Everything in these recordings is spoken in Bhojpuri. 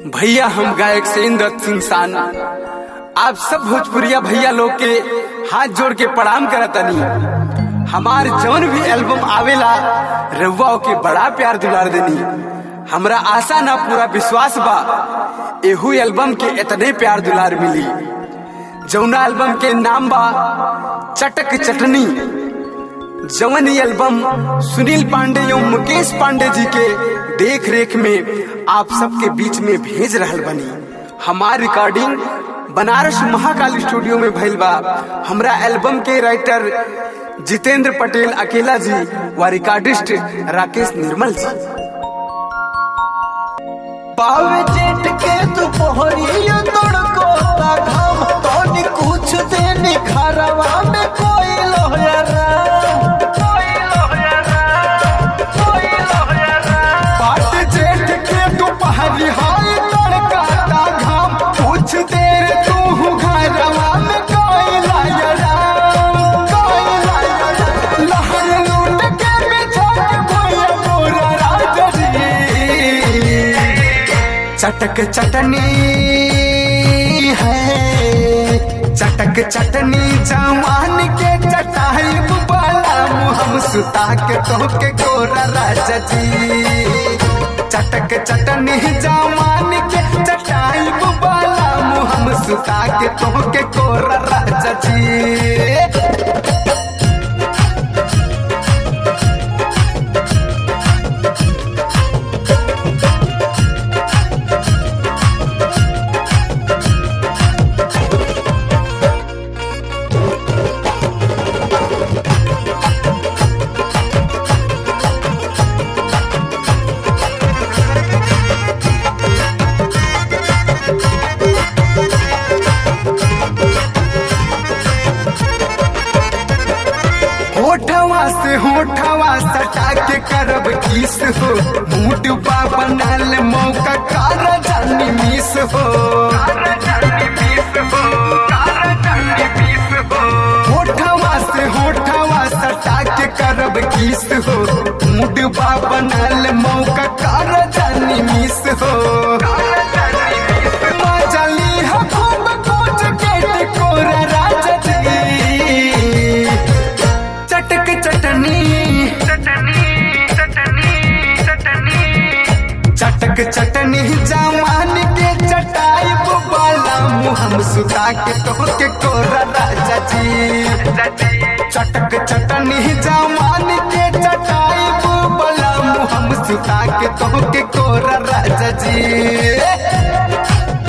भैया हम गायक सेंद्र सिंह सान आप सब भोजपुरिया भैया लोग के हाथ जोड़ के प्रणाम करतनी हमार जौन भी एल्बम आवेला रउआ के बड़ा प्यार दुलार देनी हमरा आशा ना पूरा विश्वास बा एहू एल्बम के इतने प्यार दुलार मिली जौना एल्बम के नाम बा चटक चटनी जवन ये एल्बम सुनील पांडे एवं मुकेश पांडे जी के देख रेख में आप सबके बीच में भेज रहल बनी हमार रिकॉर्डिंग बनारस महाकाल स्टूडियो में भइल बा हमरा एल्बम के राइटर जितेंद्र पटेल अकेला जी व रिकॉर्डिस्ट राकेश निर्मल जी पावे जेठ के दोपहरिया तड़को ता घाम तोनी कुछ दिन घरवा में कोई लोहरा कोई लोहरा कोई लोहरा पाट जेठ के दोपहरी हाय तड़का ता घाम कुछ देर तू घरवा में कोई लायरा कोई लायरा लहर लूट के बिछा के भैया मोरा राजा जी चटक चटनी है चटक चटनी जवान के चटाई बाला हम सुता के तो के गोरा राजा जी चटक चटनी जवान के चटाई बाला हम सुता के तो के गोरा राजा जी होठवा से होठवा सटा के करब किस हो मूड बा बनल मौका कार जानी मिस हो होठवा से होठवा सटा के करब किस हो मूड बा बनल मौका कार जानी मिस हो मजली हो खूब कुछ के कोरा राजा जी चटक चटनी चटक चटनी जवान के चटाई बाला मुहम सुता के तो के कोरा राजा जी चटक चटनी जवान के चटाई बाला मुहम सुता के तो के कोरा राजा जी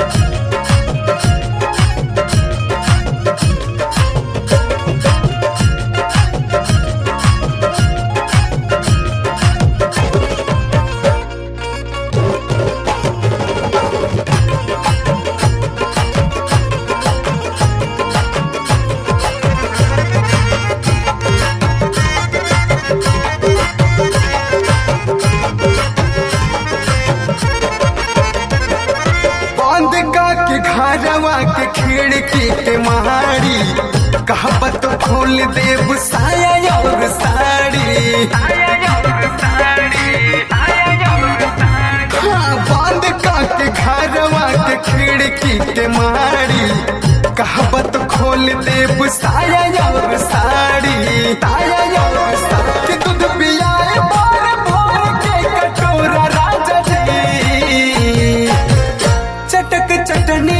बंद का के घरवा के खिड़की के मारी कहबत खोल देव साया और साड़ी हाँ बंद का के घरवा के खिड़की के मारी कहबत खोल देव साया और साड़ी ताया और साड़ी के दूध पियाए भोर भोर के कटोरा राजा जी चटक चटनी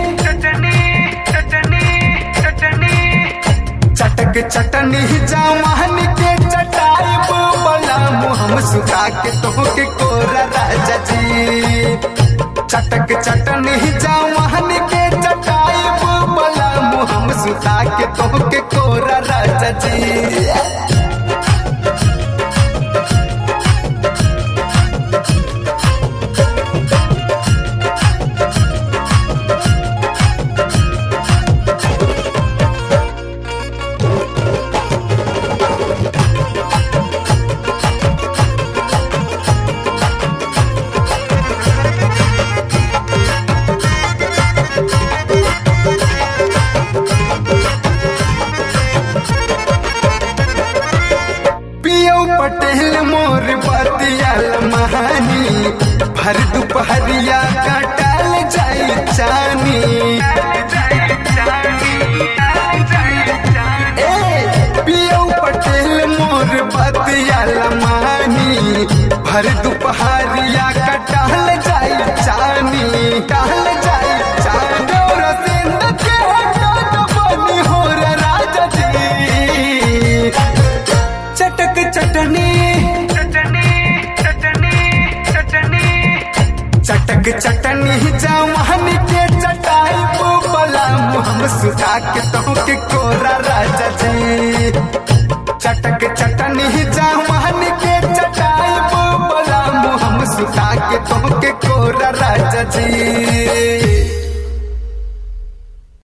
चटक चटनी जवान के चटाई बोला मुहम सुखा के तो के कोरा राजा जी चटक चटनी जवान के चटाई बोला मुहम सुखा के तो के कोरा राजा जी पियो पटेल मोर बतिया महानी भर दुपहरिया काटा भर दोपहरिया का टहल जाई चानी टहल जाई चानी और सिंध के हटा तो बनी हो रे राजा जी चटक चटनी चटक चटनी जवान के चटाई बोला हम सुखा के तो के कोरा राजा जी चटक चटनी जवान के चटाई बोला हम सुखा के तो के कोरा राजा जी